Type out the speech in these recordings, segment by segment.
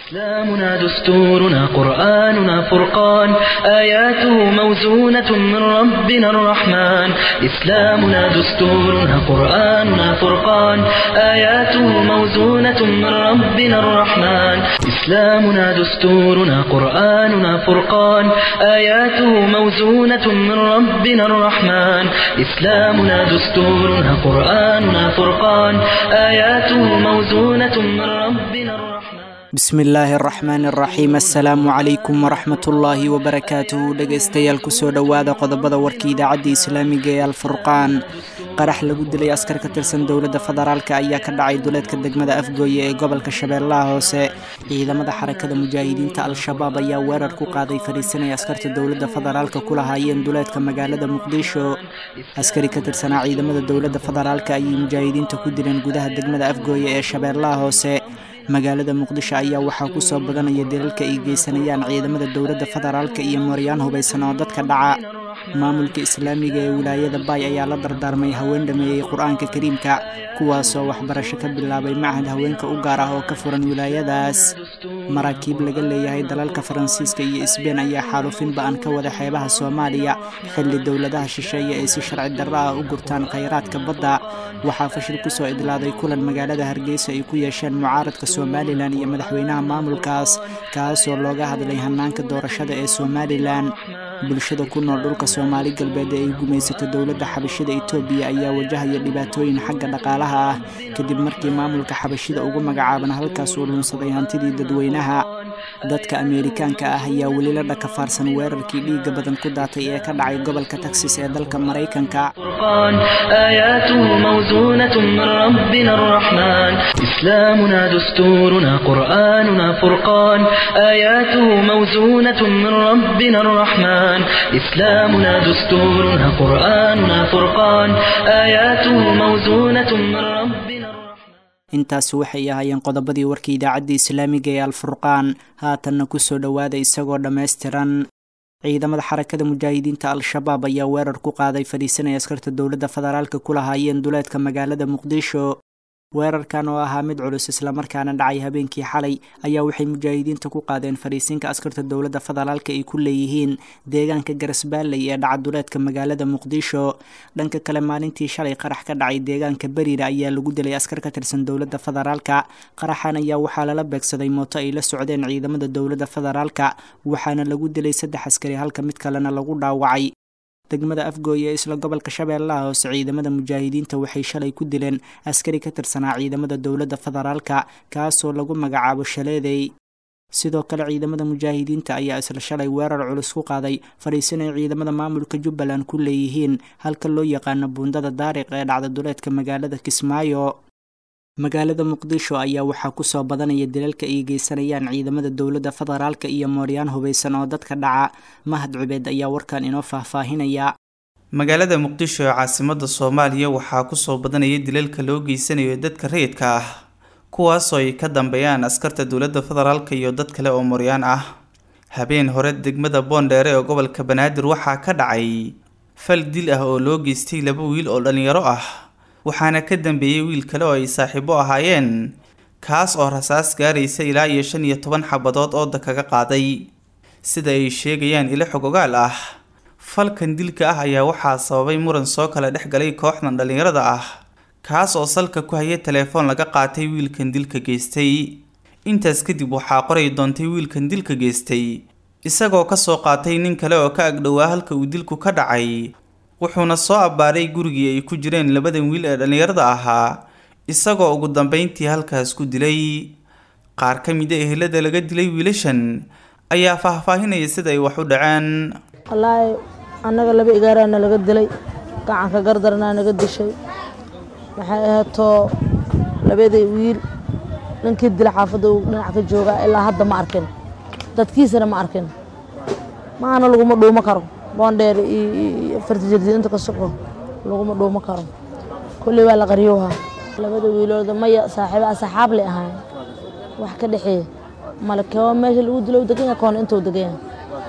إسلامنا دستورنا قرآننا فرقان آياته موزونة من ربنا الرحمن إسلامنا دستورنا قرآننا فرقان آياته موزونة من ربنا الرحمن إسلامنا دستورنا قرآننا فرقان آياته موزونة من ربنا الرحمن إسلامنا دستورنا قرآننا فرقان آياته موزونة من ربنا الرحمن bismi illaahi araxmaan araxiim assalaamu calaykum waraxmatullaahi wabarakaatuhu dhegaystayaal kusoo dhowaada qodobada warka idaacadda islaamiga ee alfurqaan qarax lagu dilay askar ka tirsan dowladda federaalk ayaa ka dhacay duleedka degmada afgooye ee gobolka shabeellaha hoose ciidamada xarakada mujaahidiinta al-shabaab ayaa weerar ku qaaday fadhiisanay askarta dowladda federaalka ku lahaayeen duleedka magaalada muqdisho askari ka tirsanaa ciidamada dowladda federaalk ayay mujaahidiinta ku dileen gudaha degmada afgooye ee shabeellaha hoose magaalada muqdisho ayaa waxaa ku soo badanaya dilalka ay geysanayaan ciidamada dowladda federaalka iyo mooryaan hubaysan oo dadka dhaca maamulka islaamiga ee wilaayada baay ayaa la dardaarmay haween dhameeyey qur-aanka kariimka kuwaasoo waxbarasho ka bilaabay macahad haweenka u gaar ah oo ka furan wilaayadaas maraakiib laga leeyahay dalalka faransiiska iyo isbeen ayaa xaalufin ba-an ka wada xeebaha soomaaliya xilli dowladaha shisheeye ay si sharci darro ah u gurtaan khayraadka badda waxaa fashil kusoo idlaaday kulan magaalada hargeysa ay ku yeesheen mucaaradka somalilan iyo madaxweynaha maamulkaas kaasoo looga hadlay hanaanka doorashada ee somalilan bulshada ku nool dhulka soomaali galbeed ee ay gumaysato dowladda xabashida etoobiya ayaa wajahaya dhibaatooyin xagga dhaqaalaha ah kadib markii maamulka xabashida ugu magacaaban halkaas uu lunsaday hantidii dadweynaha dadka ameerikaanka ah ayaa weli la dhakafaarsan weerarkii dhiigga badan ku daatay ee ka dhacay gobolka texas ee dalka maraykanka آياته موزونة من ربنا الرحمن إسلامنا دستورنا قرآننا فرقان آياته موزونة من ربنا الرحمن إسلامنا دستورنا قرآننا فرقان آياته موزونة من ربنا الرحمن intaas waxay ahaayeen qodobadii warka idaacadda islaamiga ee alfurqaan haatanna kusoo dhowaada isagoo dhammaystiran ciidamada xarakada mujaahidiinta al-shabaab ayaa weerar ku qaaday fadhiisanaya askarta dowladda federaalka ku lahaayeen duleedka magaalada muqdisho weerarkan oo ahaa mid culus islamarkaana dhacay habeenkii xalay ayaa waxay mujaahidiinta ku qaadeen fadhiisinka askarta dowladda federaalka ay ku leeyihiin deegaanka garasbaalley ee dhaca duleedka magaalada muqdisho dhanka kale maalintii shalay qarax ka dhacay deegaanka beriira ayaa lagu dilay askar ka tirsan dowladda federaalka qaraxan ayaa waxaa lala beegsaday mooto ay la socdeen ciidamada dowladda federaalka waxaana lagu dilay saddex askari halka mid kalena lagu dhaawacay degmada afgooye ee isla gobolka shabeellaha hoose ciidamada mujaahidiinta waxay shalay ku dileen askari ka tirsanaa ciidamada dowladda federaalka kaasoo lagu magacaabo shaleedey sidoo kale ciidamada mujaahidiinta ayaa isla shalay weerar culus ku qaaday fadhiisanay ciidamada maamulka jubbaland ku leeyihiin halka loo yaqaano buundada daariq ee dhacda duleedka magaalada kismaayo magaalada muqdisho ayaa waxaa kusoo badanaya dilalka ay geysanayaan ciidamada dowladda federaalka iyo mooryaan hubaysan oo dadka dhaca mahad cubeed ayaa warkan inoo faahfaahinaya magaalada muqdisho ee caasimada soomaaliya waxaa kusoo badanaya dilalka loo geysanayo dadka rayidka ah kuwaasoo ay ka dambeeyaan askarta dowladda federaalka iyo dad kale oo mooryaan ah habeen hore degmada boondheere ee gobolka banaadir waxaa ka dhacay fal dil ah oo loo geystay laba wiil oo dhalinyaro ah waxaana ka dambeeyey wiil kale oo ay saaxiibo ahaayeen kaas oo rasaas gaaraysa ilaa iyo shan iyo toban xabadood ooda kaga qaaday sida ay sheegayaan ilo xogogaal ah falkan dilka ah ayaa waxaa sababay muran soo kala dhex galay kooxdan dhallinyarada ah kaas oo salka ku haya telefoon laga qaatay wiilkan dilka geystay intaas kadib waxaa qoray doontay wiilkan dilka geystay isagoo kasoo qaatay nin kale oo ka agdhowaa halka uu dilku ka dhacay wuxuuna soo abbaaray gurigii ay ku jireen labadan wiil ee dhallinyarada ahaa isagoo ugu dambeyntii halkaas ku dilay qaar ka mid a ehelada laga dilay wiilashan ayaa faahfaahinaya sida ay wax u dhaceen wallaahi annaga laba igaaraana laga dilay gacanka gardarnaa naga dishay waxay ahaatoo labadii wiil ninkii dila xaafadda uu dhinac ka joogaa ilaa hadda ma arkin dadkiisana ma arkin maana laguma dhuumo karo boondheer iyo fartijirdi inta ka soco laguma dhuumo karo kulley waa la qaryowhaa labada wiilooda maya saaxiiba asxaab lay ahayn wax ka dhexeeya male koo meesha lagu dilo degan yahay koona intuu degan yahay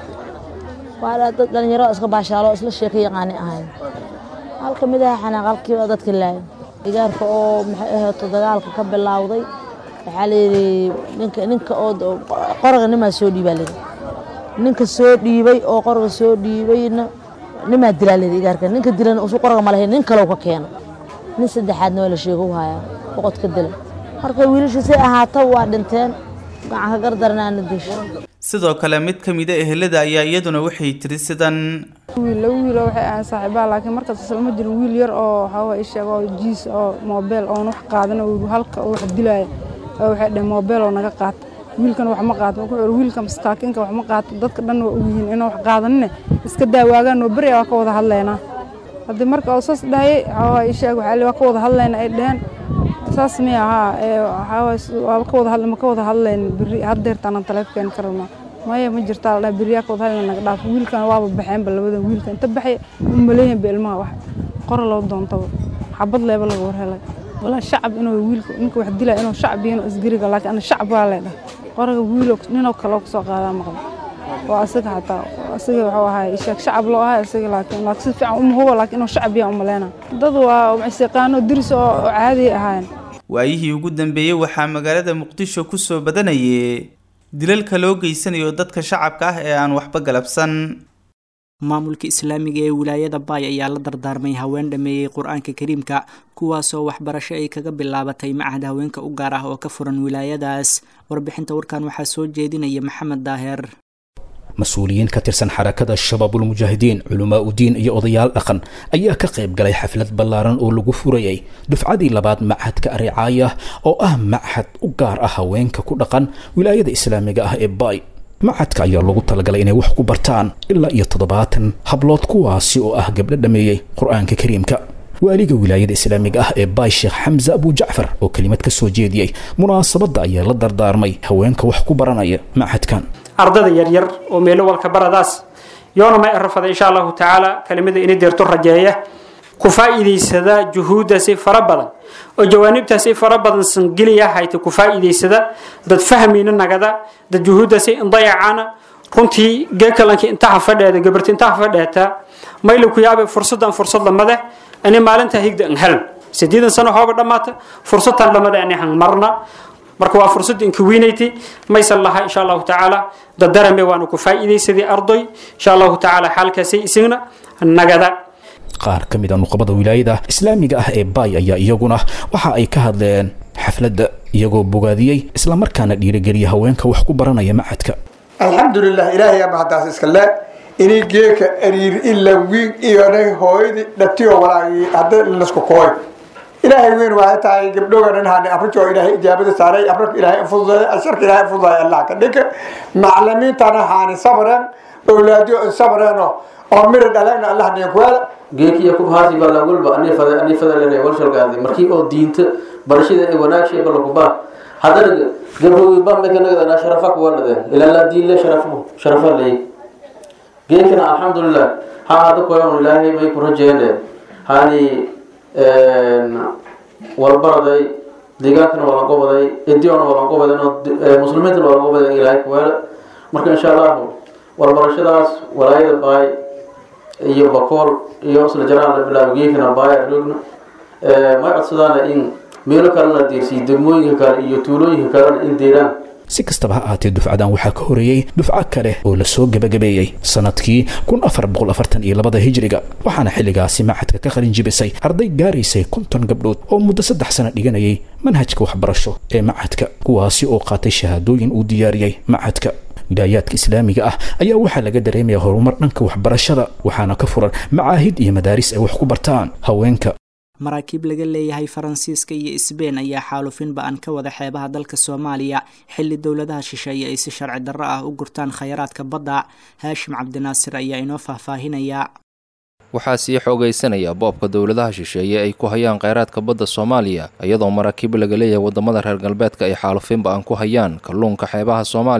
waa dad dhalinyaro iska baashaalo isla sheeka yaqaani ahayn hal ka mid aha xanaaq halkiiba dadka laaya digaarka oo maxay ahaato dagaalka ka bilowday waxaa layidhi ninka ninka oo qoraga nimaa soo dhiibaa layidhi ninka soo dhiibay oo qoraga soo dhiibayna nimaa dilaa layidhi igaarka ninka dilana usu qoraga ma lahayn nin kalow ka keeno nin saddexaadna waa la sheego u hayaa boqodka dila marka wiilasha say ahaata waa dhinteen gacanka gardarnaana disho sidoo kale mid ka mid a ehelada ayaa iyaduna waxay tiri sidan wiil laba wiil oo waxay ahayn saaxiibaha laakiin markaas islama jirin wiil yar oo waxaa isheeg oo jiis oo moobeel oon wax qaadan oo halka oo wax dilaya oo waxay dhaheen moobeel oo naga qaata wiilkan wax ma qaato wuxuu yidhi wiilka masaakiinka wax ma qaato dadka dhan waa ogyihiin inaan wax qaadanine iska daawaagaan oo beri waa ka wada hadlaynaa haddii marka oo saas dhahayay waxaa isheeg waxaa waa ka wada hadlaynaa ay dhaheen saas miya haa waxaa ka wada hadla ma ka wada hadlayn beri haddeertaanaan taleefkeen ka rabnaa maya ma jirtaa la dhaha beriyaa ka wada hadlayna naga dhaaf wiilkan waaba baxeenba labadan wiilka inta baxay u maleeyahin ba ilmaha wax qora loo doontaba xabad leeba laga warhelay walaa shacab inuu wiilka ninka wax dilaya inuu shacab iyo inuu isgariga laakiin ana shacab waa leedhaha qoraga wiilo ninoo kaloo kasoo qaadaa maqla waa asaga xataa asaga wuxuu ahaa sheeg shacab loo ahaa asaga laakiin laakiin si fiican uma hubo laakiin inuu shacab yaa umaleyna dad waa isiqaano diris oo caadi ahaayeen waayihii ugu dambeeyey waxaa magaalada muqdisho ku soo badanayay dilalka loo geysanayo dadka shacabka ah ee aan waxba galabsan maamulka islaamiga ee wilaayada baay ayaa la dardaarmay haween dhameeyey qur-aanka kariimka kuwaasoo waxbarasho ay kaga bilaabatay macahad haweenka u gaar ah oo ka furan wilaayadaas warbixinta warkan waxaa soo jeedinaya maxamed daaheer mas-uuliyiin ka tirsan xarakada shabaabulmujaahidiin culamaa udiin iyo odayaal dhaqan ayaa ka qayb galay xaflad ballaaran oo lagu furayay dufcadii labaad machadka aricaaya oo ah machad u gaar ah haweenka ku dhaqan wilaayada islaamiga ah ee baay machadka ayaa lagu talagalay inay wax ku bartaan ilaa iyo toddobaatan hablood kuwaasi oo ah gabdho dhameeyey qur-aanka kariimka waaliga wilaayada islaamiga ah ee baay sheekh xamse abu jacfar oo kelimad ka soo jeediyey munaasabadda ayaa la dardaarmay haweenka wax ku baranaya machadkan ardada yaryar oo meelo walka baradaas yoona ma erafada insha allahu tacaala kelimada ini deerto rajeeya ku faa'iidaysada juhuuddaasi fara badan oo jawaanibtaasi fara badan sangeliya hayta ku faa'iidaysada dad fahmayna nagada dad juhuuddaasi indayacana runtii geekalankii intaha fadheeda gabarti intaha fadheeta mayla ku yaabe fursadan fursad lamade ani maalinta higda an helan sideedan sano hooba dhammaata fursadtan lamade ani han marna marka waa fursad inka weynayti maysan laha insha allahu tacaala dadarame waanu ku faa'iidaysadii ardoy insha allahu tacaala xaalkaasay isagna nagada qaar ka mid a nuqabada wilaayada islaamiga ah ee baay ayaa iyaguna waxa ay ka hadleen xafladda iyagoo bogaadiyey islamarkaana dhiirigeliya haweenka wax ku baranaya machadka alxamdulilah ilaahay ama haddaas iska le inay geeka ariir ila wiig iyonay hooyadii dhatiyo walaagii hadda lasku kooy ilaahay weyn waxay tahay gabdhoga dhan haani afrika oo ilaahay ijaabada saaray afrika ilaahay fududeey asharka ilaahay fududeey allah ka dhinka maclimiintana haani sabreen awlaadiyo sabreen oo mira dhalagna allah niin kuwaala geekiya kubhaasi bala walba ani fada ani fada lene walshalgaadi markii oo diinta barashada ay wanaag shay bala kubaa haddana gabdhowi ba meka nagadana sharafa kuwalade ilaa laa diin le sharafu sharafa ley geekana alxamdulilah ha hada koyan ilaahay may ku rajeene hani walbaraday deegaankana waa laga waday idiona waa laga waday muslimiintana waa laga waday ilaahay kuweele marka insha allahu walbarashadaas walaayada baay iyo bakool iyo isla jaraan la bilaabo geekana baay arogna may codsadaana in meelo kalena deersiyo degmooyinka kale iyo tuulooyinka kalena in deeraan si kastaba ha ahaatee dufcadan waxaa ka horeeyey dufco kale oo lasoo gebagabeeyey sanadkii kun afar boqol afartan iyo labada hijriga waxaana xilligaasi machadka ka qalin jibisay arday gaaraysay konton gabdhood oo muddo saddex sano dhiganayay manhajka waxbarasho ee machadka kuwaasi oo qaatay shahaadooyin uu diyaariyey machadka wilaayaadka islaamiga ah ayaa waxaa laga dareemaya horumar dhanka waxbarashada waxaana ka furan macaahid iyo madaaris ay wax ku bartaan haweenka maraakiib laga leeyahay faransiiska iyo isbein ayaa xaalufin ba-an ka wada xeebaha dalka soomaaliya xilli dowladaha shisheeye ay si sharci darro ah u gurtaan khayraadka badda haashim cabdinaasir ayaa inoo faahfaahinaya waxaa sii xoogaysanaya boobka dowladaha shisheeye ay ku hayaan kheyraadka badda soomaaliya iyadoo maraakiib laga leeyahay waddamada reer galbeedka ay xaalufin ba-an ku hayaan kalluunka xeebaha soomaaliya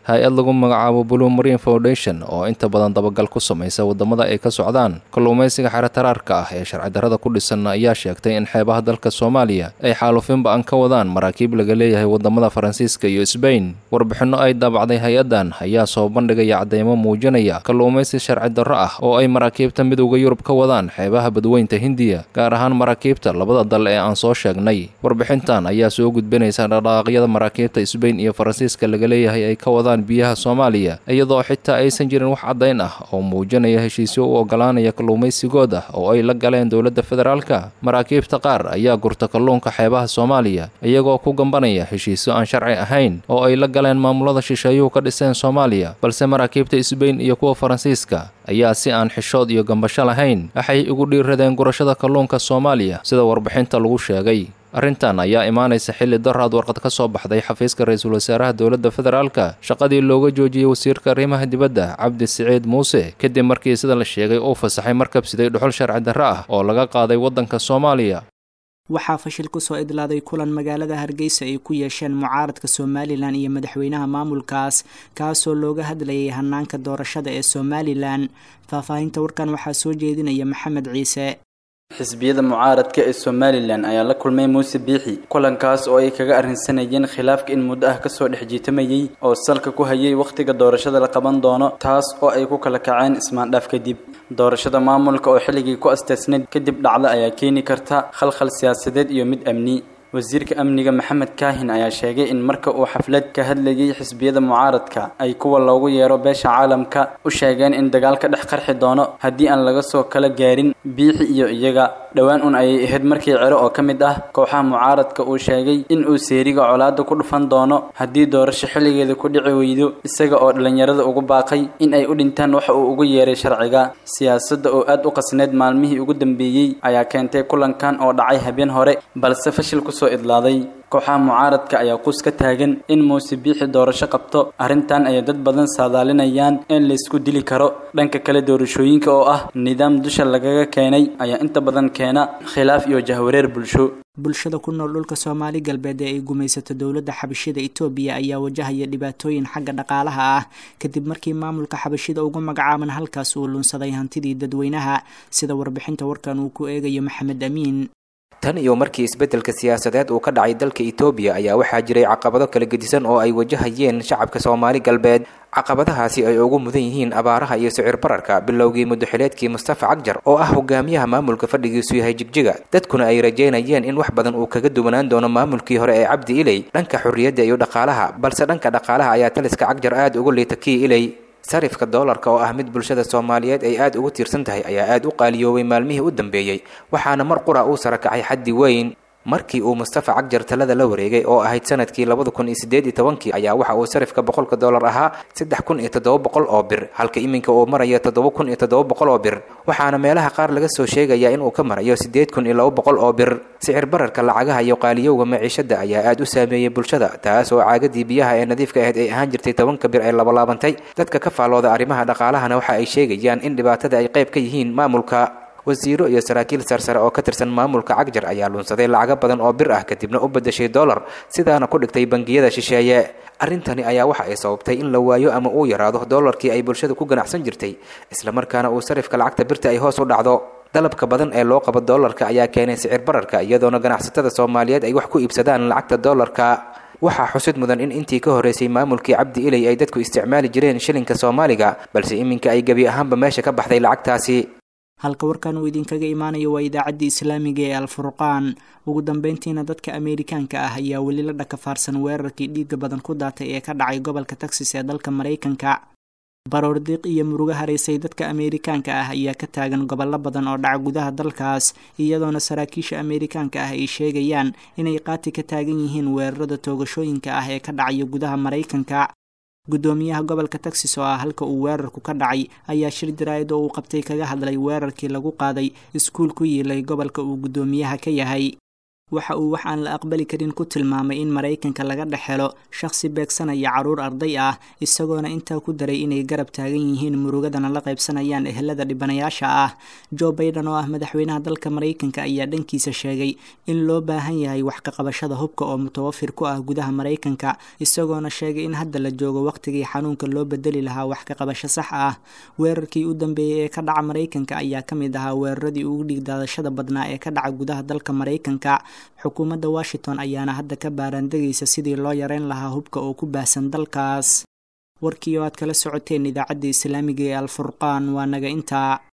hay-ad lagu magacaabo blue marine foundation oo inta badan dabagal ku samaysa wadamada ay ka socdaan kalluumaysiga xeretaraarka ah ee sharci darrada ku dhisan ayaa sheegtay in xeebaha dalka soomaaliya ay xaalufin ba-an ka wadaan maraakiib laga leeyahay wadamada faransiiska iyo sbain warbixinno ay daabacday hay-addan ayaa soo bandhigaya cadeymo muujinaya kalluumaysi sharci darro ah oo ay maraakiibta midowda yurub ka wadaan xeebaha badweynta hindiya gaar ahaan maraakiibta labada dal ee aan soo sheegnay warbixintan ayaa soo gudbinaysa dhaqdhaqaaqyada maraakiibta sbain iyo faransiiska laga leeyahay ay ka wadaan biyaha soomaaliya iyadoo xitaa aysan jirin wax caddayn ah oo muujinaya heshiisyo u ogolaanaya kalluumaysigooda oo ay la galeen dowladda federaalka maraakiibta qaar ayaa gurta kalluunka xeebaha soomaaliya iyagoo ku gambanaya heshiisyo aan sharci ahayn oo ay la galeen maamulada shisheeyuhu ka dhiseen soomaaliya balse maraakiibta sbain iyo kuwa faransiiska ayaa si aan xishood iyo gambasho lahayn waxay ugu dhiiradeen gurashada kalluunka soomaaliya sida warbixinta lagu sheegay arrintan ayaa imaanaysa xilli daraad warqad ka soo baxday xafiiska ra-iisul wasaaraha dowladda federaalka shaqadii looga joojiyey wasiirka arrimaha dibadda cabdi siciid muuse kadib markii sida la sheegay uu fasaxay markab siday dhuxul sharci darro ah oo laga qaaday waddanka soomaaliya waxaa fashil kusoo idlaaday kulan magaalada hargeysa ay ku yeesheen mucaaradka somalilan iyo madaxweynaha maamulkaas kaasoo looga hadlayay hanaanka doorashada ee somalilan faahfaahinta warkan waxaa soo jeedinaya maxamed ciise xisbiyada mucaaradka ee somalilan ayaa la kulmay muuse biixi kulankaas oo ay kaga arrinsanayeen khilaafka in muddo ah kasoo dhex jiitamayey oo salka ku hayay wakhtiga doorashada la qaban doono taas oo ay ku kala kaceen ismaandhaaf kadib doorashada maamulka oo xilligii ku asteysnayd kadib dhacda ayaa keeni karta khalkhal siyaasadeed iyo mid amni wasiirka amniga maxamed kaahin ayaa sheegay in marka uu xaflad ka hadlayay xisbiyada mucaaradka ay kuwa loogu yeero beesha caalamka u sheegeen in dagaal ka dhex qarxi doono haddii aan laga soo kala gaarin biixi iyo iyaga dhowaan un ayay ahayd markii cero oo ka mid ah kooxaha mucaaradka uu sheegay in uu seeriga colaada ku dhufan doono haddii doorasho xilligeeda ku dhici weydo isaga oo dhallinyarada ugu baaqay in ay u dhintaan waxa uu ugu yeeray sharciga siyaasadda oo aad u qasneyd maalmihii ugu dambeeyey ayaa keentay kulankan oo dhacay habeen hore balse fashil ku soo idlaaday kooxaha mucaaradka ayaa quus ka taagan in muuse biixi doorasho qabto arrintan ayay dad badan saadaalinayaan in laysku dili karo dhanka kale doorashooyinka oo ah nidaam dusha lagaga keenay ayaa inta badan keena khilaaf iyo jahwareer bulsho bulshada ku nool dhulka soomaali galbeed ee ay gumaysato dowladda xabashida etoobiya ayaa wajahaya dhibaatooyin xagga dhaqaalaha ah kadib markii maamulka xabashida ugu magacaaban halkaas uu lunsaday hantidii dadweynaha sida warbixinta warkan uu ku eegayo maxamed amiin tan iyo markii isbeddelka siyaasadeed uu ka dhacay dalka etoobiya ayaa waxaa jiray caqabado kala gedisan oo ay wajahayeen shacabka soomaali galbeed caqabadahaasi ay ugu mudan yihiin abaaraha iyo sicir bararka bilowgii muddoxileedkii mustafa cagjar oo ah hogaamiyaha maamulka fadhigiisu yahay jigjiga dadkuna ay rajaynayeen in wax badan uu kaga duwanaan doono maamulkii hore ee cabdi iley dhanka xorriyadda iyo dhaqaalaha balse dhanka dhaqaalaha ayaa taliska cagjar aada uga liita kii iley sarifka doolarka oo ah mid bulshada soomaaliyeed ay aada ugu tiirsan tahay ayaa aada u qaaliyoobay maalmihii u dambeeyey waxaana mar qura uu sara kacay xaddi weyn markii uu mustafa cagjar talada la wareegay oo ahayd sanadkii labada kun iyo sideed iyo tobankii ayaa waxa uu sarifka boqolka dollar ahaa saddex kun iyo toddoba boqol oo bir halka iminka uu marayo toddoba kun iyo toddoba boqol oo bir waxaana meelaha qaar laga soo sheegayaa inuu ka marayo siddeed kun iyo laba boqol oo bir sicir bararka lacagaha iyo qaaliyowga maciishada ayaa aada u saameeyey bulshada taas oo caagadii biyaha ee nadiifka ahayd ay ahaan jirtay tobanka bir ay labalaabantay dadka ka faallooda arrimaha dhaqaalahana waxa ay sheegayaan in dhibaatada ay qayb ka yihiin maamulka wasiiro iyo saraakiil sarsare oo ka tirsan maamulka cagjar ayaa lunsaday lacago badan oo bir ah kadibna u beddeshay dollar sidaana ku dhigtay bangiyada shisheeye arrintani ayaa waxa ay sababtay in la waayo ama uu yaraado dollarkii ay bulshada ku ganacsan jirtay islamarkaana uu sarifka lacagta birta ay hoos u dhacdo dalabka badan ee loo qabo dollarka ayaa keenay sicir bararka iyadoona ganacsatada soomaaliyeed ay wax ku iibsadaan lacagta dollarka waxaa xusid mudan in intii ka horreysay maamulkii cabdi iley ay dadku isticmaali jireen shilinka soomaaliga balse iminka ay gebi ahaanba meesha ka baxday lacagtaasi halka warkan uu idinkaga imaanayo waa idaacaddii islaamiga ee alfurqaan ugu dambeyntiina dadka ameerikaanka ah ayaa weli la dhakafaarsan weerarkii dhiiga badan ku daatay ee ka dhacay gobolka texas ee dalka maraykanka baroordiiq iyo murugo haraysay dadka ameerikaanka ah ayaa ka taagan gobollo badan oo dhaca gudaha dalkaas iyadoona saraakiisha ameerikaanka ah ay sheegayaan inay qaati ka taagan yihiin weerarada toogashooyinka ah ee ka dhacaya gudaha maraykanka guddoomiyaha gobolka texas oo ah halka uu weerarku ka dhacay ayaa shir jaraa'id oo uu qabtay kaga hadlay weerarkii lagu qaaday iskuul ku yiilay gobolka uu guddoomiyaha ka yahay waxa uu wax aan la aqbali karin ku tilmaamay in maraykanka laga dhex helo shakhsi beegsanaya carruur arday ah isagoona intaa ku daray inay garab taagan yihiin murugadana la qaybsanayaan ehelada dhibanayaasha ah jo baiden oo ah madaxweynaha dalka maraykanka ayaa dhankiisa sheegay in loo baahan yahay wax ka qabashada hubka oo mutawafir ku ah gudaha maraykanka isagoona sheegay in hadda la joogo wakhtigii xanuunka loo bedeli lahaa wax ka qabasho sax ah weerarkii u dambeeyey ee ka dhaca maraykanka ayaa ka mid ahaa weeraradii ugu dhiigdaadashada badnaa ee ka dhaca gudaha dalka maraykanka xukuumadda washington ayaana hadda ka baaraandegaysa sidii loo yareyn lahaa hubka oo ku baahsan dalkaas warkii oo aad kala socoteen idaacadda islaamiga ee alfurqaan waa naga intaa